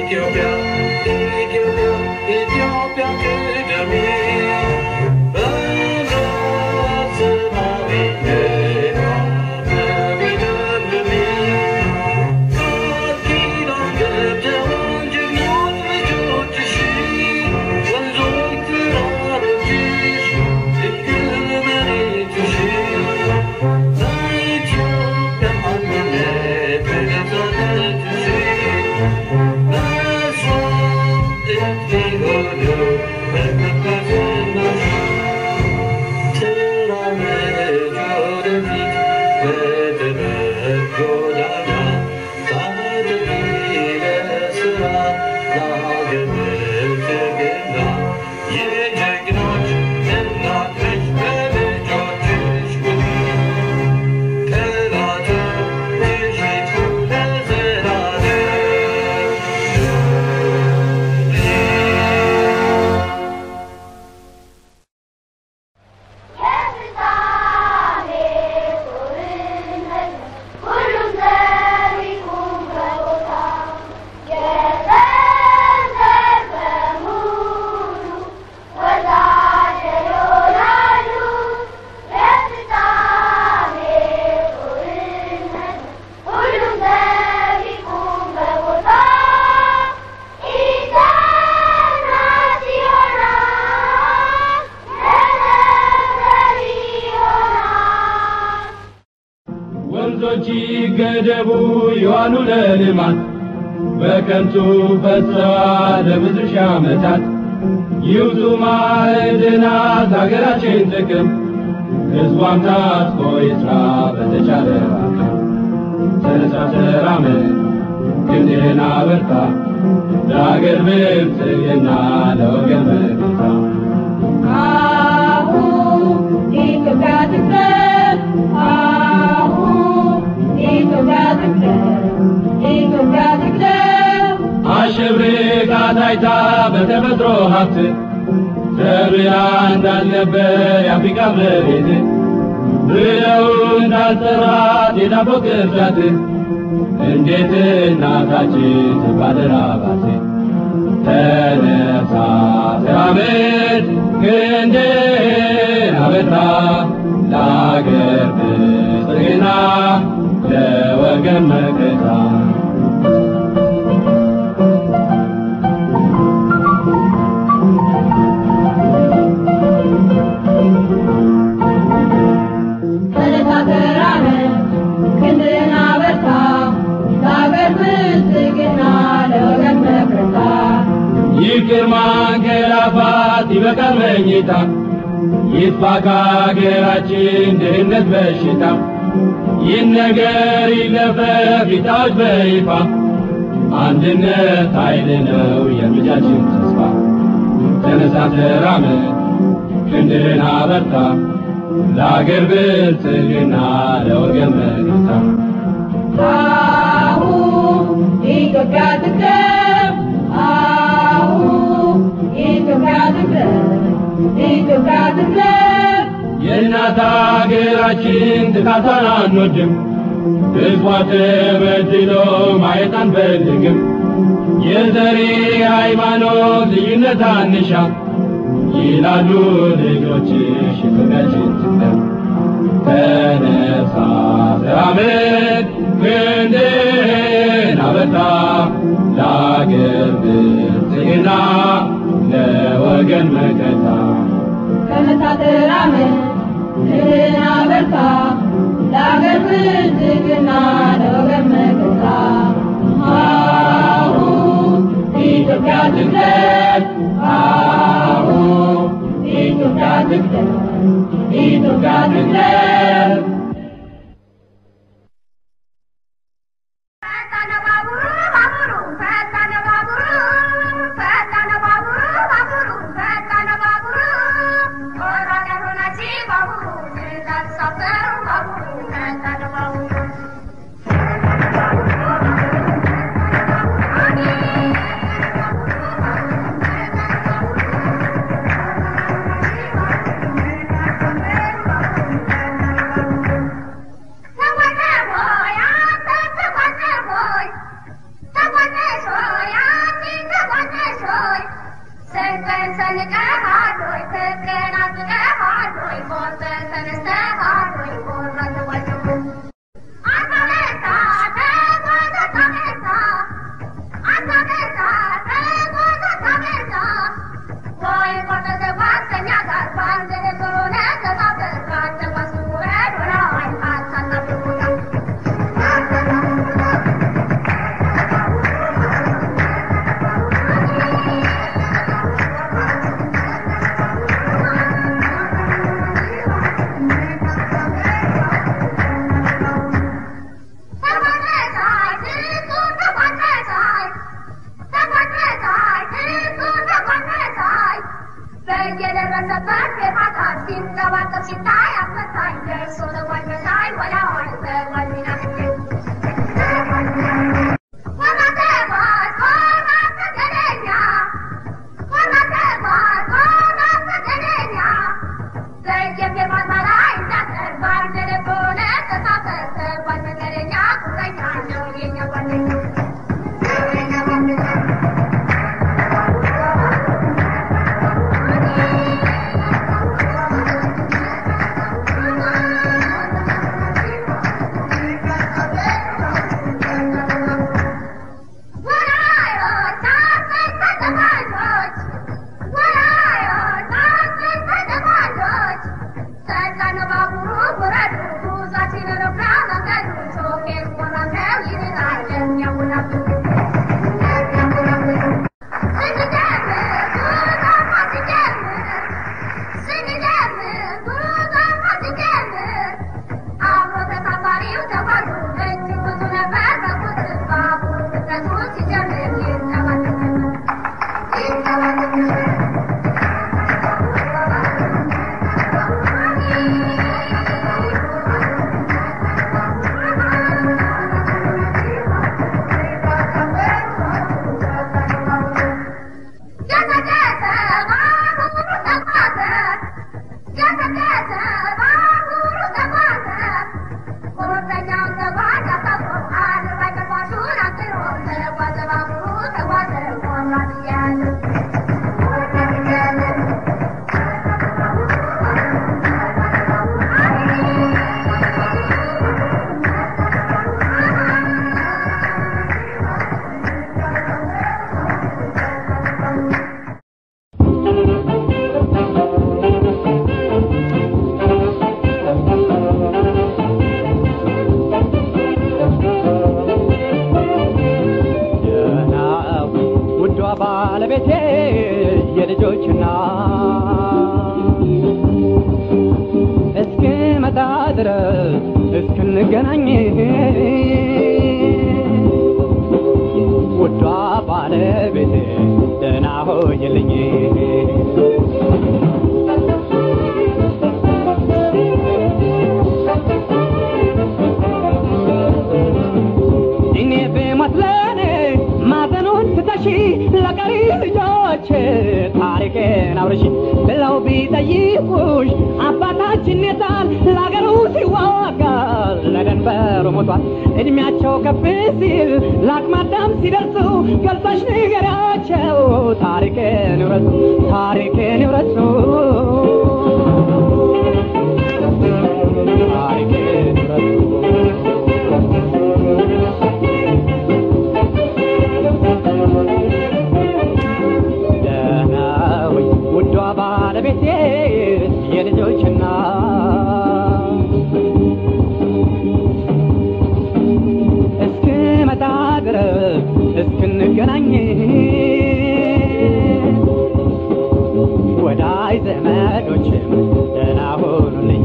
ኢትዮጵያ ኢትዮጵያ ኢትዮጵያ ቅደሚ በምሕረት ሰማያዊነቷ በሚለምልሚ ቃል ኪዳን ገብተዋል ጀግኖች ልጆችሽ ወንዞች ተራሮችሽ ድንግል መሬትሽ በኢትዮጵያ አንድነት በነፃነትሽ መስዋዕት ሊሆኑ በቅድስናሽ ተራመጅ ወደፊት በጥበብ ጎዳና ታጠቂ ለሥራ ለሀገር ብልጽግና የጀግኖች እናት ነሽ በልጆችሽ ጉድ ጠላቶችሽ ይጥፉ ለዘላለም የፍጻሜ ጦርነት ሁሉም ዘር ይቁም በቦታ የዘንዘር በሙሉ ወዳደር ይሆናሉ። የፍጻሜ ጦርነት ሁሉም ዘር ይቁም በቦታ ኢተናት ይሆናል ለነገር ይሆናል ወንዞች ገደቡ የዋሉ ለልማት በከንቱ ፈሰዋል ለብዙ ሺህ ዓመታት ይውጡ ማዕድናት ሀገራችን ጥቅም ሕዝቧም ታጥቆ ይስራ በተቻለ አቅም ተነሳ ተራመድ ክንድህን አበርታ ለአገር ብልጽግና ለወገን መከታ አሁን ኢትዮጵያ ትቅደም፣ አሁን ኢትዮጵያ ትቅደም፣ ኢትዮጵያ ትቅደም። አሸብርቃ ታይታ በተፈጥሮ ሀብት ተብላ እንዳልነበር የአፍሪካ መሬት ብለው እንዳልጠራት የዳቦ ቅርጫት እንዴት እናታችን ትባደራባት ተነሳ ተራመድ ክንድህን አበርታ ለአገር ብልጽግና ለወገን መከታ ተነሳ ተራመድ፣ ክንድህን አበርታ፣ ለአገር ብልጽግና ለወገን መከታ። ይቅር ማንገላፋት ይበቃል መኝታ ይጥፋ ከአገራችን ድህነት በሽታ ይህ ነገር ይለፈፍ ይታወጅ በይፋ አንድነት ኃይል ነው የልጃችን ተስፋ ተነሳ ተራመድ ክንድህን አበርታ ለአገር ብልጽግና ለወገን መከታ አሁን ኢትዮጵያ ትቅደም፣ አሁን ኢትዮጵያ ትቅደም፣ ኢትዮጵያ ትቅደም። የእናት አገራችን ጥቃቷን አንወድም፣ ሕዝቧ ተበድሎ ማየት አንፈልግም። የዘሬ ሃይማኖት ልዩነት አንሻ ይላሉ ልጆችሽ ኢትዮጵያችን ትቅደም። ተነሳ ተራመድ ክንድህን አበርታ ለአገር ብልጽግና ለወገን መከታ ተነሳ ተራመድ፣ ክንድህን አበርታ፣ ለአገር ብልጽግና ለወገን መከታ። አሁን ኢትዮጵያ ትቅደም፣ አሁን ኢትዮጵያ ትቅደም፣ ኢትዮጵያ ትቅደም። ፈጠነ ባቡሩ ባቡሩ ፈጠነ ባቡሩ ፈጠነ ባቡሩ ባቡሩ ፈጠነ ባቡሩ ወራዳ ሆናች ባቡሩ ትእዛዝ ሳፈሩ ባቡሩ ፈጠነ ባቡሩ ፈጠነ ባለቤቴ የልጆችና እስክመጣ ድረስ እስክንገናኝ ውዷ ባለቤቴ ደህና ሆይልኝ እኔ ብሞት ለኔ ማዘኑን ትተሺ ለቀሪ ልጆች ታሪኬን አውርሺ ብለው ቢጠይቁሽ አባታችን የታል ለአገሩ ሲዋጋ ለደንበሩ ሞቷል እድሜያቸው ከፍ ሲል ለአቅመ አዳም ሲደርሱ ገልጸሽ ንገሪያቸው ታሪኬን ይውረሱ ታሪኬን ይውረሱ ታሪኬን ይውረሱ ደህናዊ ውዷ ባለቤቴ የልጆችና እስክመጣ ድረስ እስክንገናኝ ወዳይ ዘመዶችም ደህና ሆኑልኝ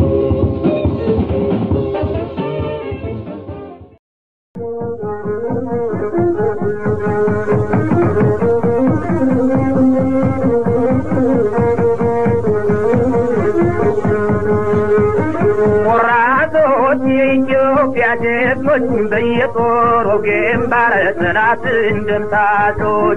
ወራዶች የኢትዮጵያ ጀግኖች በየጦሩ ግንባር ጠላት እንደምታቶች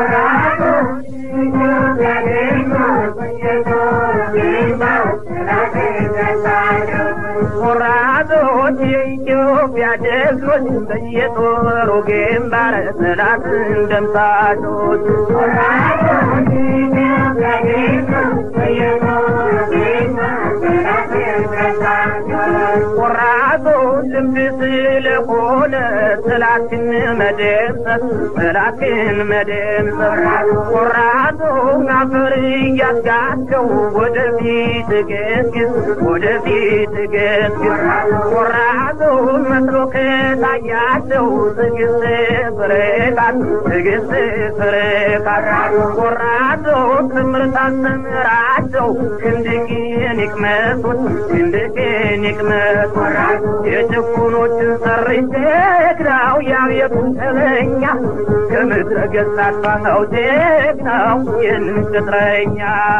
ወራዶች የኢትዮጵያ ጀግኖች በየጦሩ ግንባር ጠላት እንደምታቶች ቆራጦ ልምድ ስለሆነ ጠላትን መደምሰስ ጠላትን መደምሰስ ቆራጦ አፈር እያስጋቸው ወደፊት ገስግስ ወደፊት ገስግስ ቆራጦ መስሎ ከታያቸው ትግስት ፍሬቃት ትግስት ፍሬቃት ቆራጦ ትምህርት አስተምራቸው ክንድቅን ይቅመሱት ክንድቅን ይቅመሱት የጭቁኖችን ሰርቼ ጀግናው ያቤቱን ተለኛ ከምድረ ገጽ አጥፋው ጀግናው ይህንን ቅጥረኛ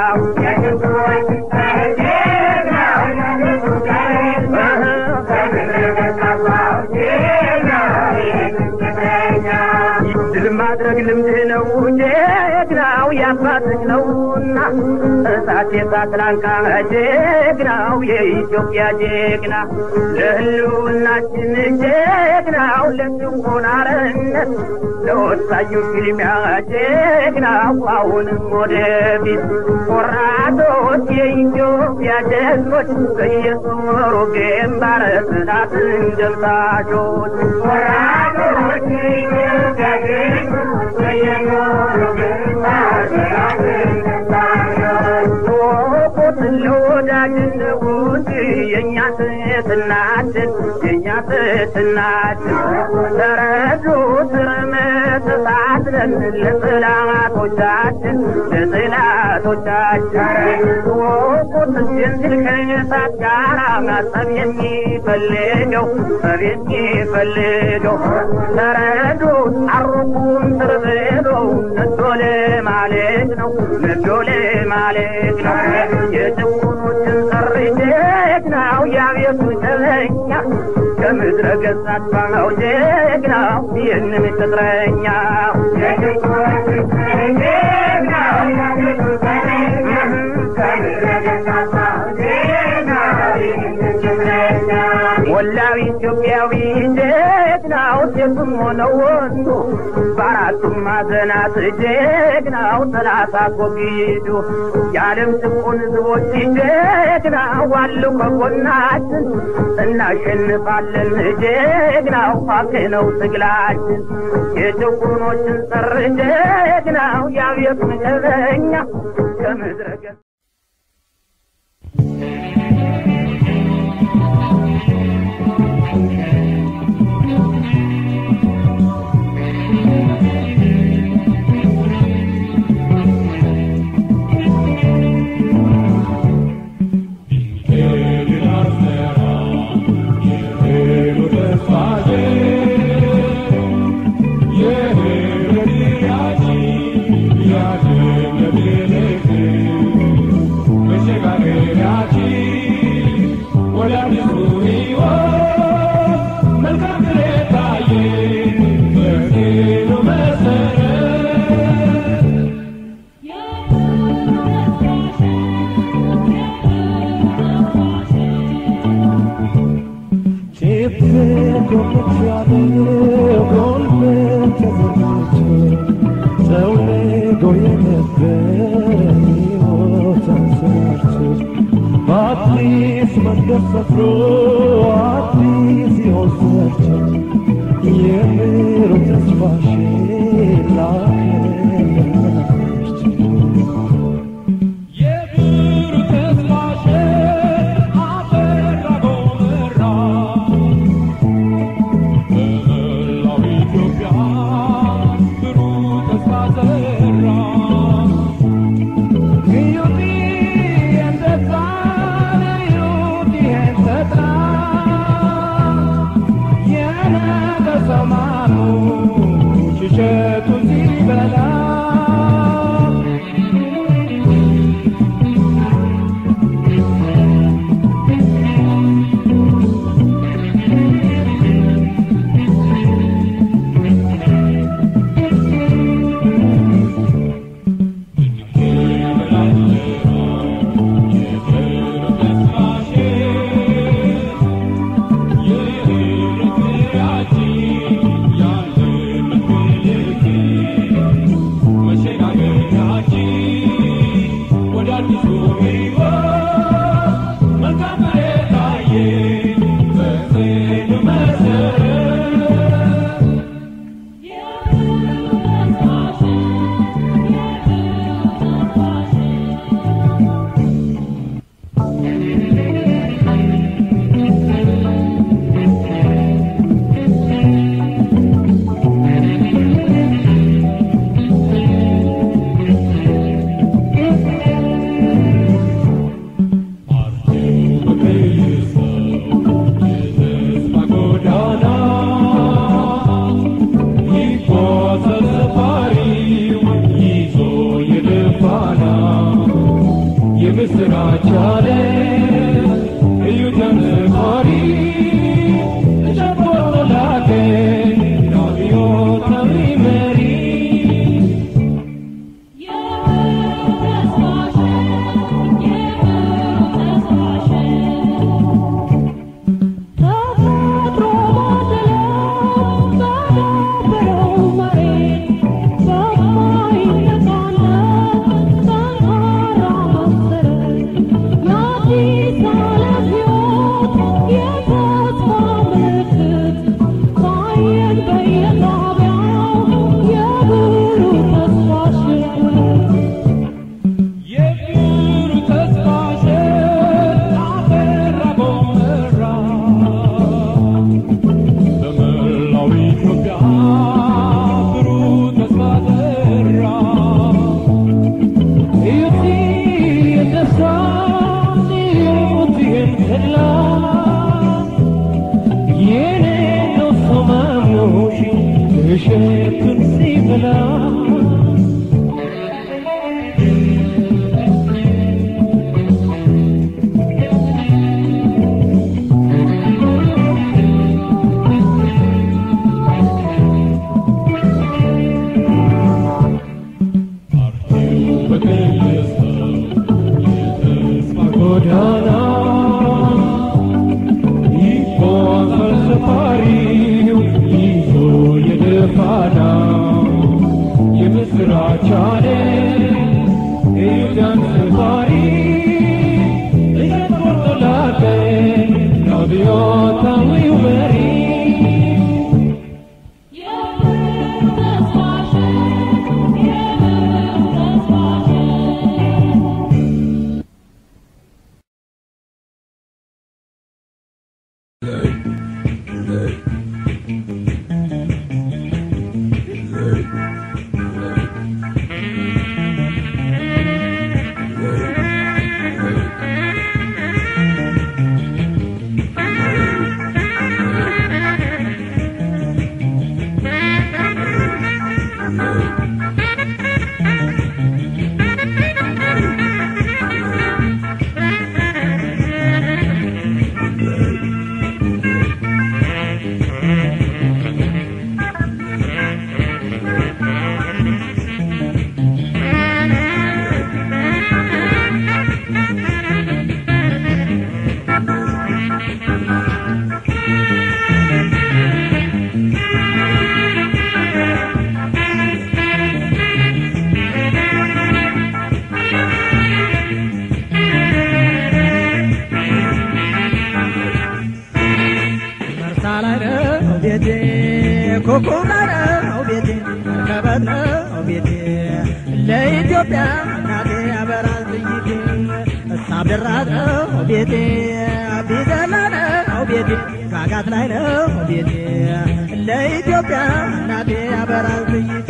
ድል ማድረግ ልምድ ነው ጀግናው ያባትህ ነውና እሳት የሳት ላንቃ ጀግናው የኢትዮጵያ ጀግና ለህልውናችን ጀግናው ለጭቆና አርነት ለወሳኙ ፊልሚያ ጀግናው አሁንም ወደፊት ቆራጦች የኢትዮጵያ ጀግኖች በየጦሩ ግንባር ጠላትን ደምሳሾች ቆራጦች የኢትዮጵያ ጀግኖች በየጦሩ ግንባር ጠላትን ደምሳሾች ወቁት ለወዳጅነት ውድ የእኛ ትትናችን የእኛ ትትናችን ተረዱ ትርመትሳትለን ለጥላቶቻችን ለጥላቶቻችን ወቁት ጀንትል ከእሳት ጋራ ማጠብ የሚፈልገው ጠብ የሚፈልገው ተረዱ አሩቁን ትርብሎ ነዶ ለማለት ነው ነዶ ለማለት ነው የጭቁኖችን ጥሪ ጀግናው ያቤቱ ጀለኛ ከምድረ ገጽ አጥፋው ጀግናው ይህንን ቅጥረኛ ወላዊ ኢትዮጵያዊ ጀግናው ሴቱም ሆነ ወንዱ በአራቱም ማዕዘናት ጀግናው ጠላት አስወግዱ የዓለም ጭቁን ሕዝቦች ጀግናው አሉ ከጎናችን እናሸንፋለን ጀግናው ሀቅ ነው ትግላችን የጭቁኖችን ጥር ጀግናው ያቤት መደበኛ ከምድረ ገጽ Yeah. ጎዳና ይጓዛል ሰፋሪው ይዞ የደፋና የምስራች አለ የይሁዳን ሰፋሪ እየተቆርጦላቀ አብዮታዊው መሪ መርሳ ላይ ነው ቤቴ፣ ኮከብ ላይ ነው ቤቴ፣ መርከበት ነው ቤቴ። ለኢትዮጵያ እናቴ ያበራል ጥይቴ፣ እሳብ ደራት ነው ቤቴ፣ ቢዘላ ነው ቤቴ፣ ጋጋት ላይ ነው ቤቴ። ለኢትዮጵያ እናቴ ያበራል ጥይቴ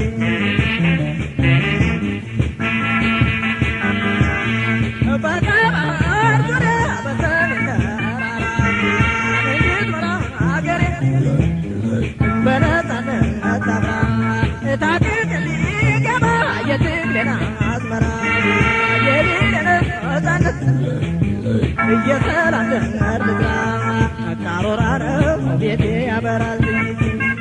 በቀባር ዙሪያ በሰሜን ተራራ እንዴት ኖራ አገሬ በነፃነት አብራ ታጥቅ ሊገባ የትግሌን አዝመራ የሌለን ነፃነት እየሰራን ልዝራ ቃሮራ ነው ቤቴ ያበራል ጥይቴ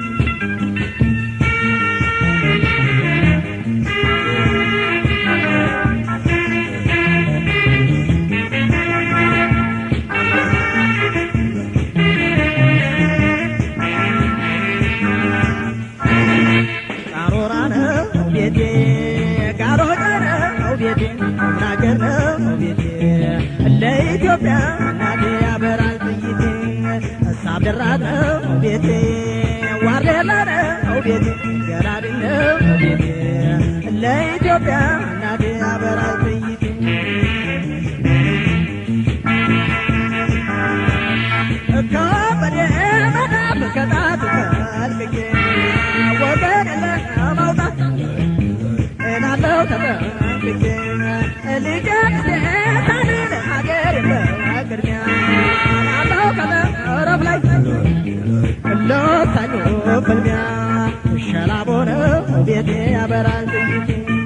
ቃሮራ ነው ቤቴ ጋሮዳ ነው ቤቴ ናገር ነው ቤቴ ለኢትዮጵያ እናቴ ያበራል ጥይቴ እሳብ ደራት ነው ቤቴ ዋርዴላ ነው ቤቴ ገራድ ነው ቤቴ ለኢትዮጵያ እናቴ ያበራል ጥይቴ ከበደ መዳፍ ከጣቱ ተልቅቄ ወገን ለማውጣት እናለው ተጠንቅቄ ልጄን ሴታንን ሀገር በቅድሚያ ናለው ከመረብ ላይ ለወሳኙ ፍልሚያ ሸላቦ ነው ቤቴ ያበራል ጥይቴ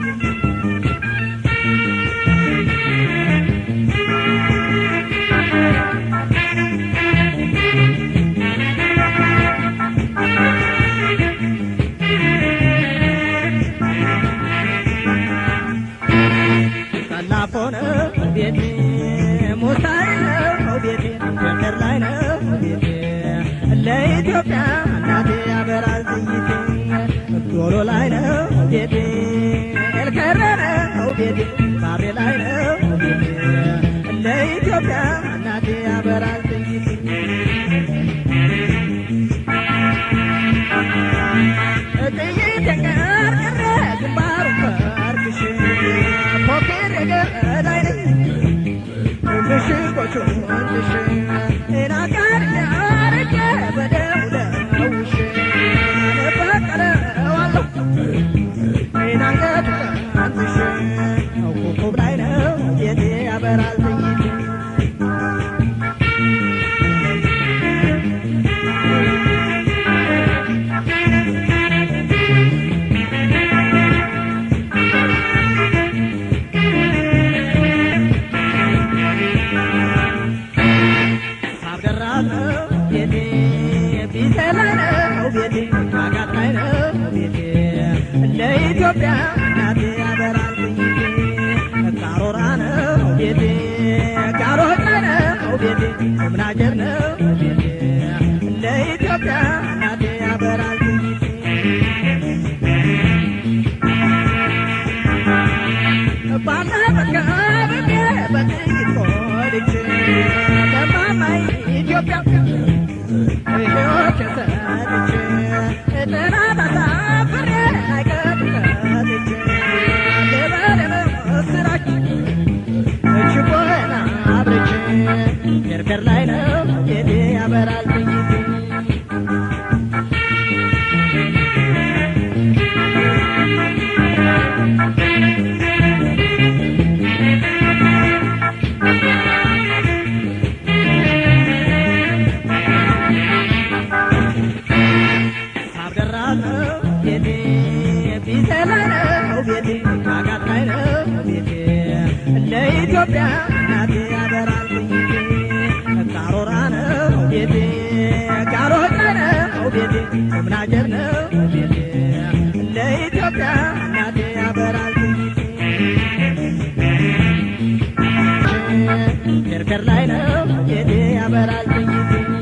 ቀላፎ ነው ቤቴ ሙሳይ ነው ቤቴ ጎንደር ላይ ነው ቤቴ ለኢትዮጵያ እናቴ ያበራል ጥይቴ ዶሎ ላይ ነው ቤቴ ኤልከረ ነው ቤቴ ባሬ ላይ ነው ቤቴ ለኢትዮጵያ እናቴ ያበራል ጥይቴ ጥይት የቀርቅረ ግንባሩ ፈርክሽ ፖኬር ገዳይ ነኝ ምሽጎቹ ወንድሽ እናቃር ያርገ በደሙ ለውሽ በቀለዋለሁ እናንገቱ ቀንትሽ ኮኮብ ላይ ነው ቤቴ ያበራል ጥይቴ ለኢትዮጵያ እናቴ ያበራል ካሮራ ነው ቤቴ ካሮራ ነው ቤቴ ምናጀር ነው ቤቴ ለኢትዮጵያ እናቴ ያበራል ባለበቃ ብቤ በጥይት ቆልቼ ለማማይ ኢትዮጵያ ሕይወት ሰጥቼ ጥናት አሳፍሬ አይቀር ሰጥቼ ልበል ምስራች ችቦና አብርቼ ገርገር ላይ ነው ቤቴ ያበራል ጥይቴ ሳብደራ ነው ቤቴ ቢሰላ ነው ቤቴ ካጋት ላይ ነው ቤቴ ለኢትዮጵያ እናቴ ያበራል ጥይቴ ካሮራ ነው ቤቴ ካሮራ ነው ቤቴ ምናጀር ነው ቤቴ ለኢትዮጵያ እናቴ ያበራል ጥይቴ ገርገር ላይ ነው ቤቴ ያበራል ጥይቴ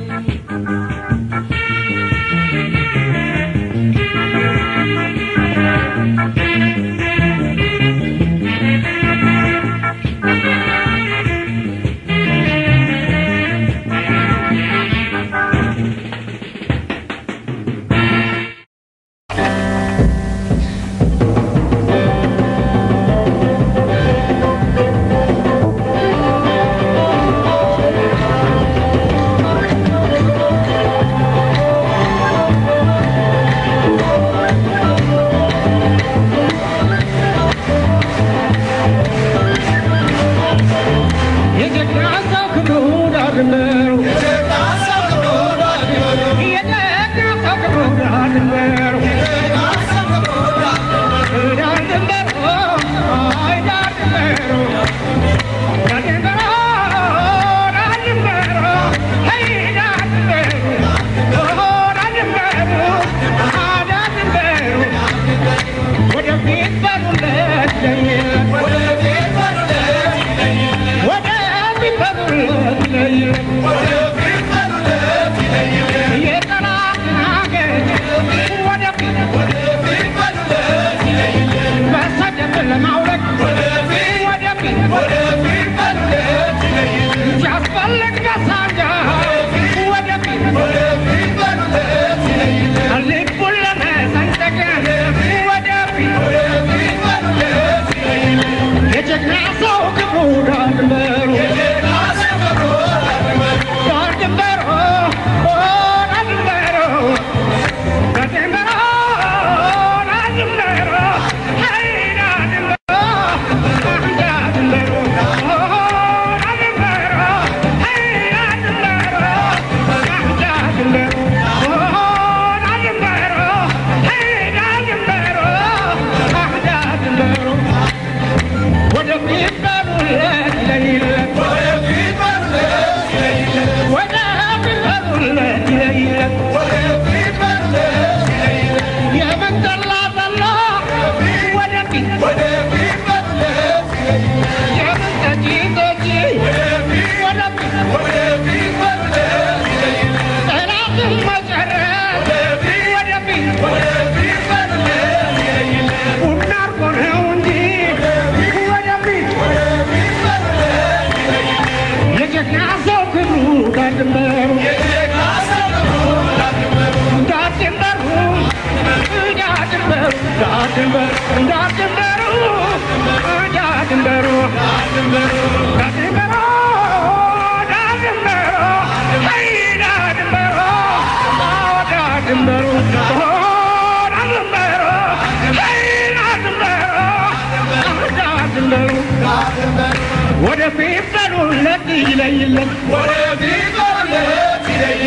የጀግና ሰው ክብሩ ዳር ድንበሩ የጀግና ሰው ክብሩ ዳር ድንበሩ ዳር ድንበሩ አይ ዳር ድንበሩ ዳር ድንበሩ ዳር ድንበሩ አይ ዳር ድንበሩ ዳር ድንበሩ አይ ዳር ድንበሩ ወደፊት በሩለት ለየት ወደፊት በሩለት ወደፊት በሩለት ለየት የጠላትን አገር ወደፊት በሰደብ ለማውረድ ወደፊት ሲያስፈልግ መሳንጃ ወደፊት ልቡን ለመሰንጠቅ ወደፊት የጀግና ሰው ክብሩ ዳር ድንበሩ ዳር ድንበሩ ዳር ድንበሩ ዳር ድንበሩ ዳር ድንበሩ አይ ዳር ድንበሩ ዳር ድንበሩ ዳር ድንበሩ አይ ዳር ድንበሩ ዳር ድንበሩ ዳር ድንበሩ አይ ዳር ድንበሩ ዳር ድንበሩ ወደፊት በሩለት ለይለት ወደፊት በሩለት ለይለት የምን ጠላ ጠላ ወደፊት የምን ጠጪ ጠጪ ወደፊት ጠላትን መጨረስ ወደፊት ቡና እርጎ ነው እንጂ ወደፊት የጀግና ሰው ክብሩ ዳር ድንበሩ ዳር ድንበሩ ዳር ድንበሩ ዳር ድንበሩ ዳር ድንበሩ ዳር ድንበሩ ዳር ድንበሩ ዳር ድንበሩ አይ ዳር ድንበሩ ዳር ድንበሩ ዳር ድንበሩ አይ ዳር ድንበሩ ዳር ድንበሩ ወደፊት በሉለት ይለይለት ወደፊት በሉለት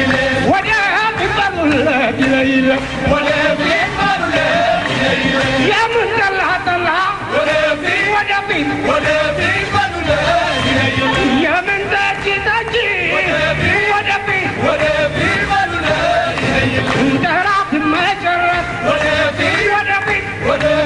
ይለይለት የምን ጠላ ጠላ ወደፊት የምን ጠጅ ጠጅ ወደፊት ጠላት መጨረስ ወደፊት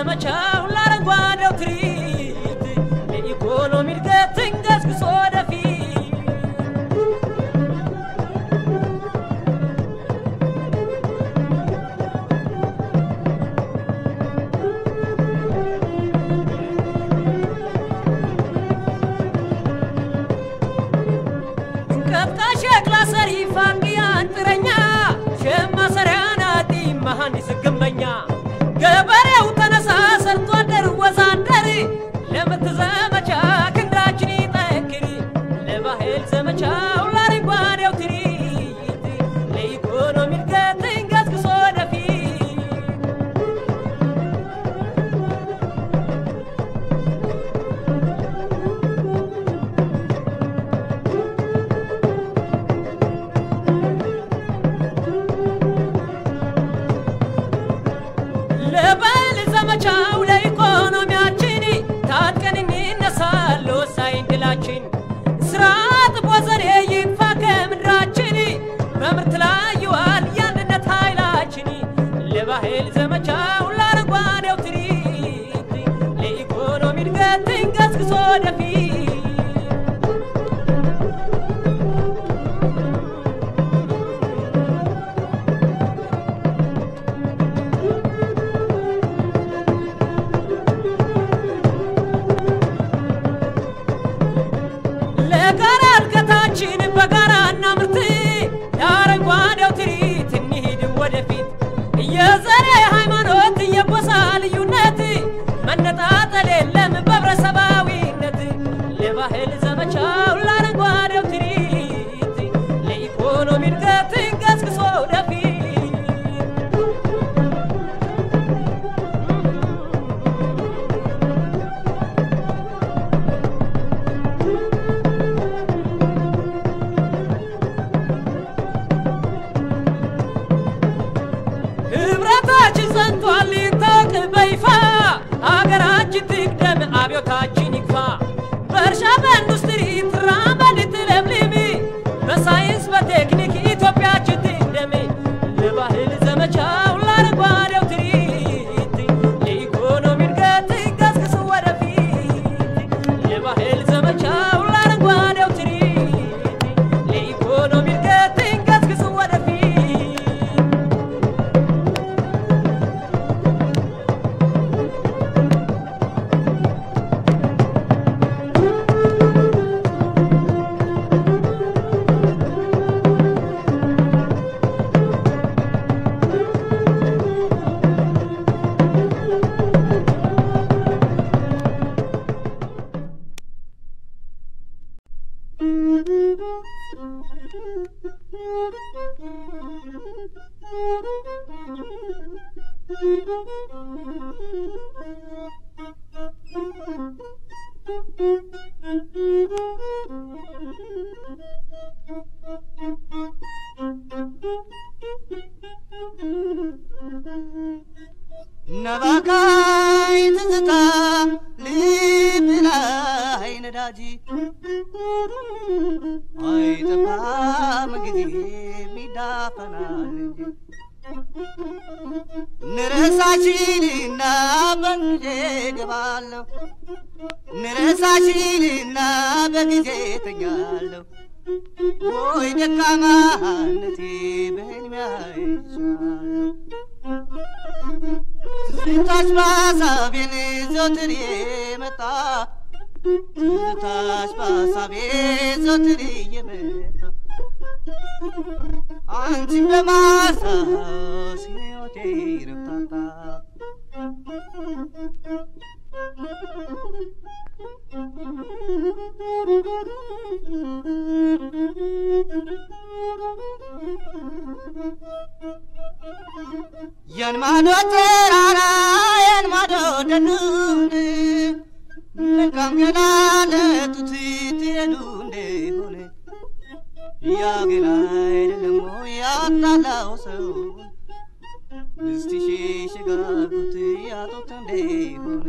ዘመቻው ለአረንጓዴው ትርኢት ለኢኮኖሚ እድገት እንገስግሶ ወደፊት ቀጥቃሽ ሸክላ ሰሪ ፋንቅያን ጥረኛ ሸማ ሰሪያን አዲ መሐንዲስ ግንበኛ ገበሬው ተነሳ ሰርቶ አደር ወዛደር ለምርት ዘመቻ ክንዳችን ይጠንክር ለባህል ዘመቻው ለአረንጓዴው ትርኢት ለኢኮኖሚ እድገት እንገስግሶ ወደፊት ለባህል ዘመቻው ለኢኮኖሚያችን ታጥቀን እንነሳል ወሳኝ ድላችን ስርዓት ቦዘኔ ይጥፋ ከምድራችን በምርት ላይ ይዋል የአንድነት ኃይላችን ለባህል ዘመቻው ለአረንጓዴው ትርኢት ለኢኮኖሚ እድገት እንገስግሶ ወደፊት ለጋራ እድገታችን በጋራ እናምርት ለአረንጓዴው ትርኢት እንሂድ ወደፊት የዘር ሃይማኖት የጎሳ ልዩነት መነጣጠል የለም በህብረተሰባዊነት ለባህል ዘመቻው ለአረንጓዴው ትርኢት ለኢኮኖሚ እድገት እንገስግሶ ወደፊት ህብረታችን ጸንቷል ይታወቅ በይፋ ሀገራችን ትቅደም አብዮታችን ይግፋ በእርሻ በኢንዱስትሪ ትራመድ ትለምልም በሳይንስ በቴክኒክ ኢትዮጵያችን ትቅደም ለባህል ዘመቻው ለአረንጓዴው ትርኢት ለኢኮኖሚ እድገት ገስግስ ወደፊት ለባህል ዘመቻው ለአረንጓዴው ትርኢት ለኢኮኖሚ እድገት ገስግስ ወደፊት ነባካይ ትዝታ ልብ ላይ ነዳጅ አይጠፋም ጊዜ ሚዳፈናል እንጂ ንረሳሽልና በጊዜ ገባለሁ ንረሳሽልና በጊዜ ተኛለሁ ወይ ደካማነቴ በህልሜ አይቻለሁ ትዝታሽ በሀሳቤን ዘወትር የመጣ ትዝታሽ በሀሳቤ ዘወትር የመጣ አንቺን በማስታወስ ሕይወቴ ይረፍታታ ያን ማዶ ተራራ ያን ማዶ ደኑን መልካም ገና ለጡት ትሄዱ እንደሆነ ያ ገና አይደለም ወይ ያጣላው ሰው እስቲ ሸሽጋጉት ያጡት እንደሆነ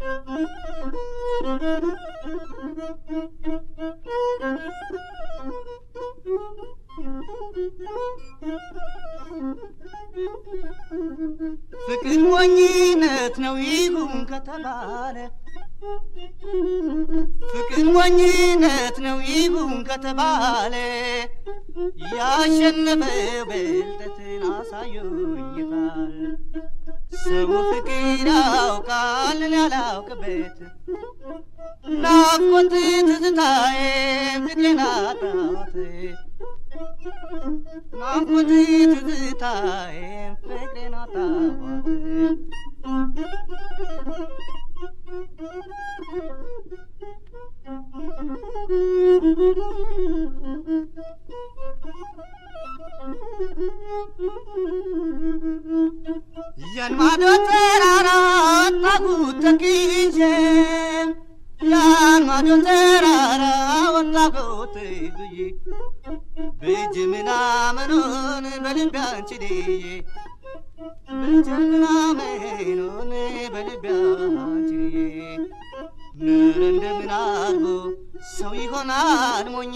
ፍቅር ሞኝነት ነው ይሁን ከተባለ ፍቅር ሞኝነት ነው ይሁን ከተባለ ያሸነፈ ብልጠትን አሳዩኝታል ሰው ፍቅር ያውቃልን ያላውቅበት ናፍቆት ትዝታዬ ፍቅሬን አጣሁት ናፍቆት ትዝታዬ ፍቅሬን አጣሁት የልማዶ ተራራ ወጣኩት ተክዤ የልማዶ ተራራ ወጣኩት ብዬ ብጅ ምናምኑን በልቤ አንችልዬ ብጅ ምናምኑን በልቤ አንችልዬ ንር እንደምን አድርጎ ሰው ይሆናል ሞኝ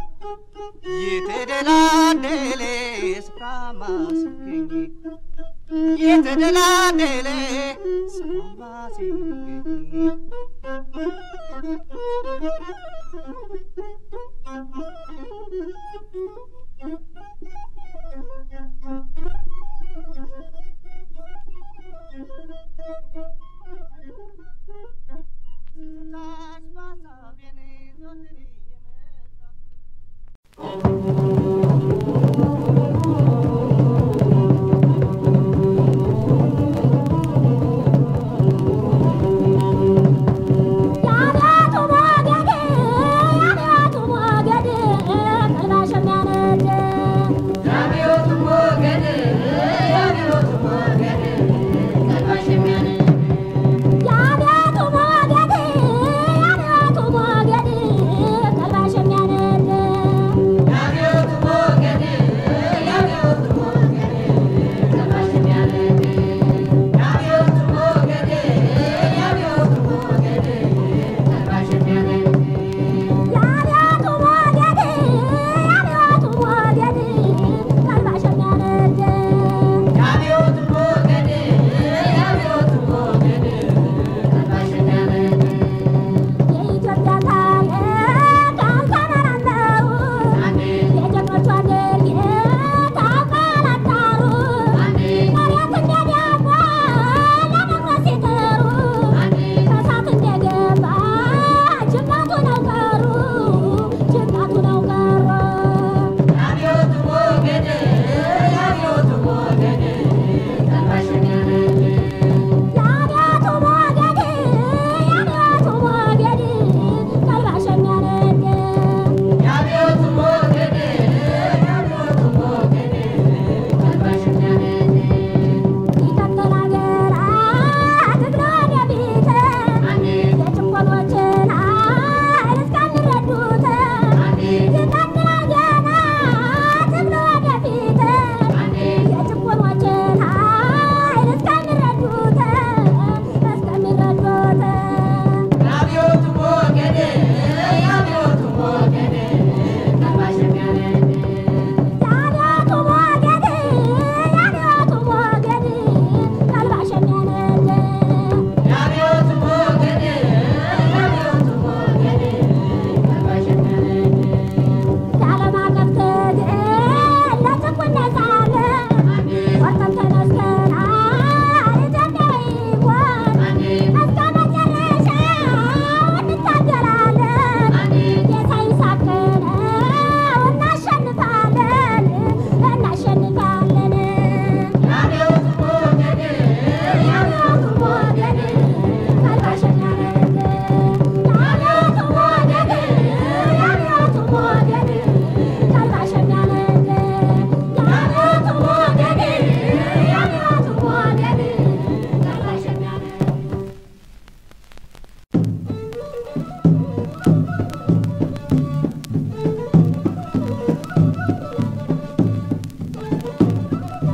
የተደላደለ ስፍራማ ሲገኝ የተደላደለ ስፍራማ ሲገኝ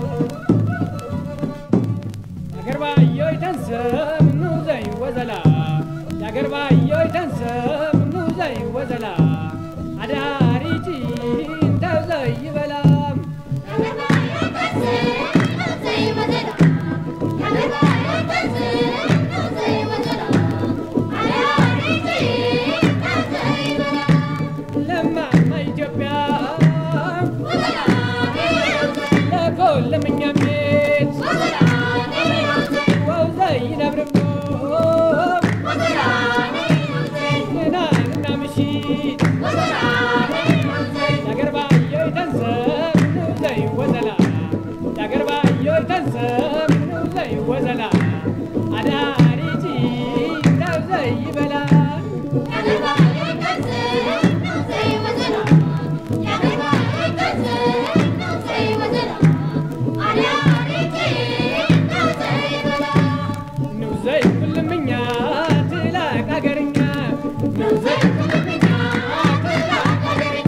አገርባዮ ይተንሰብ ኑ ዘይ ወዘላ ያገር ባየው ተንሰም ኑዘይ ወዘላ አዳሪጂ እንተዘይ ይበላም ለማማ ኢትዮጵያ ለኮለምኛም ቤት ወውዘይ ነብርቦ ናንና ምሽት ያገር ባየው ተንሰም ኑዘይ ወዘላ ያገር ባየው ተንሰም ኑዘይ ወዘላ አዳሪጂ እንተዘይ ይበላም ኑዘይ ኩልምኛ ትላቅ አገርኛ ኑዘይ ኩልምኛ ትላቅ አገርኛ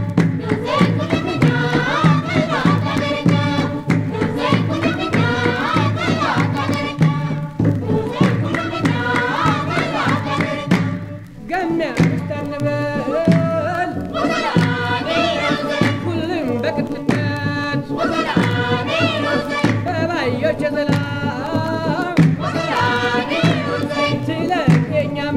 ገሚያ ምስተንበል ሁሉም በቅጥነት በባዮች የዘላም ትለቀኛሚ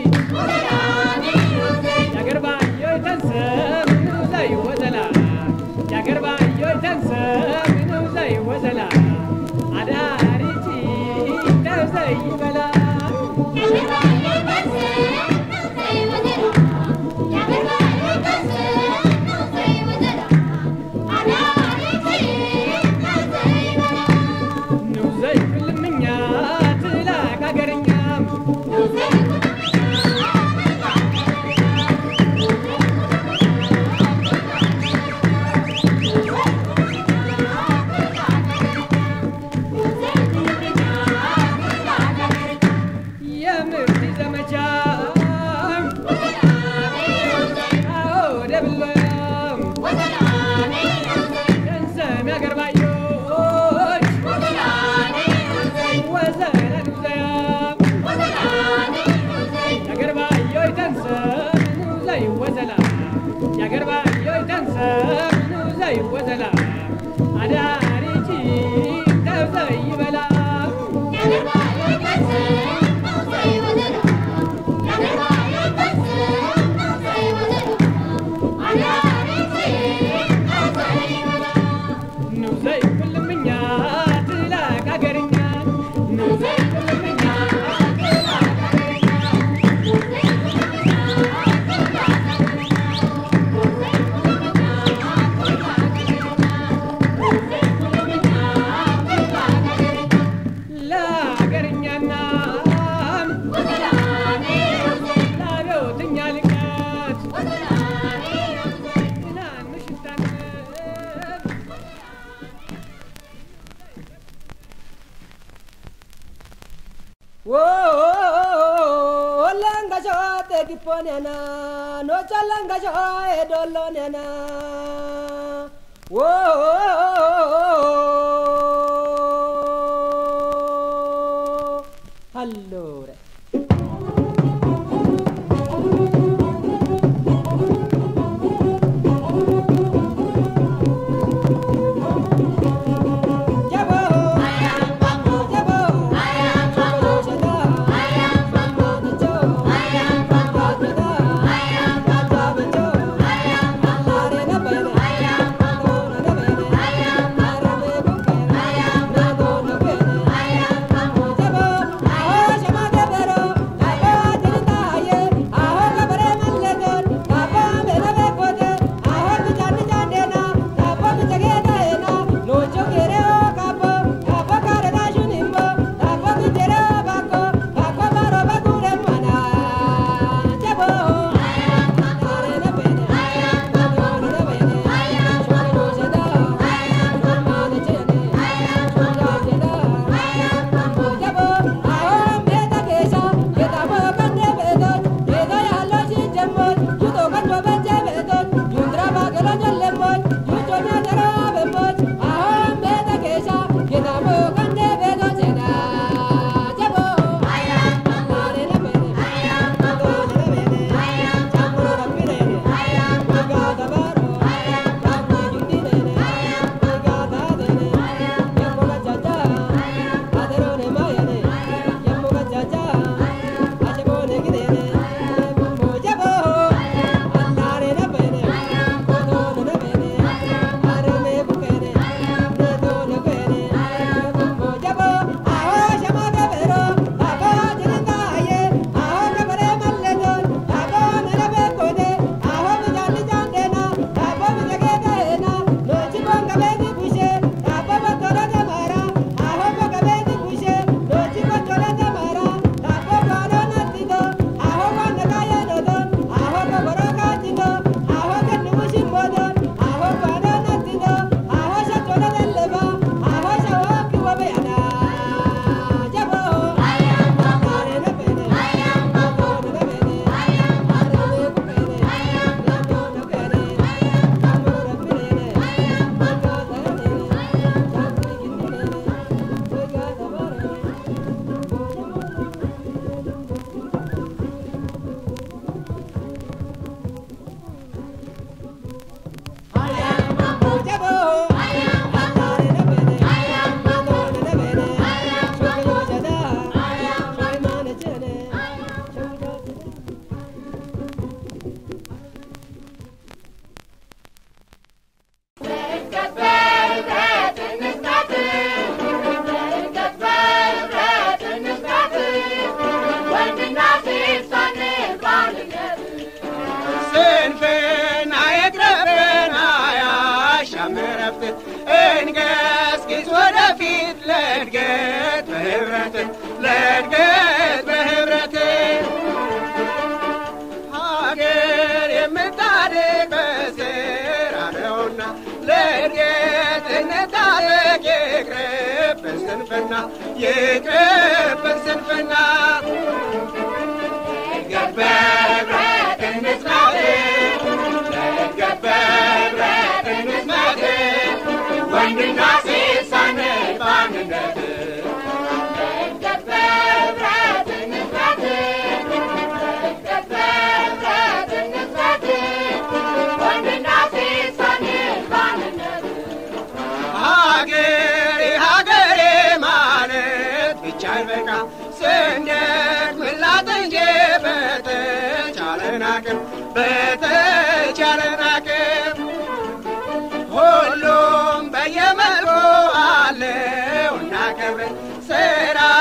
ያገር ባዮች ተንሰም ንውዘይ ወዘላ ያገር ባዮች ተንሰም ንውዘይ ወዘላ አዳሪጂ ተውዘይ ይበላ ንውዘይ ኩልምኛ ትላቅ አገርኛም የምርት ዘመቻ አዎ ደብሎም ገንዘብ ያገር ባዮች ወዘረ ንውዘያም ያገር ባዮች ተንሰብ ንውዘይ ወዘላ ያገር ባዮች ተንሰብ ንውዘይ ወዘላ አዳሪጂ ተውዘይ ይበላ ንውዘይ ኩልምኛ ትላቅ አገርኛ ንውዘይ ኩልምኛ ትላቅ አገርኛ ለአገርኛና ለአብዮትኛ ልቀት ትናንሽ ታንብ Olangasho te kiponena, no chalangasho edolonena. Whoa, allora. Jabo, ለእድገት በህብረት ለእድገት በህብረት ሀገር የምታድግ በስራ ነውና ለእድገት እንታደግ ይቅርብን ስንፍና ይቅርብን ስንፍና እድገት በህብረት እንጽናት ለእድገት በህብረት እንጽናት ወንድና ሴት ሳንል በአንድነት እድገት በህብረት እንስራት እድገት በህብረት እንስራት ወንድና ሴት ሳንል በአንድነት ሀገሬ ሀገሬ ማለት ብቻ አይበቃ ስንደክምላት እንጂ በተቻለን አቅም በተቻለን አቅም ሁሉም በየመልኩ አለው እናከብር ስራ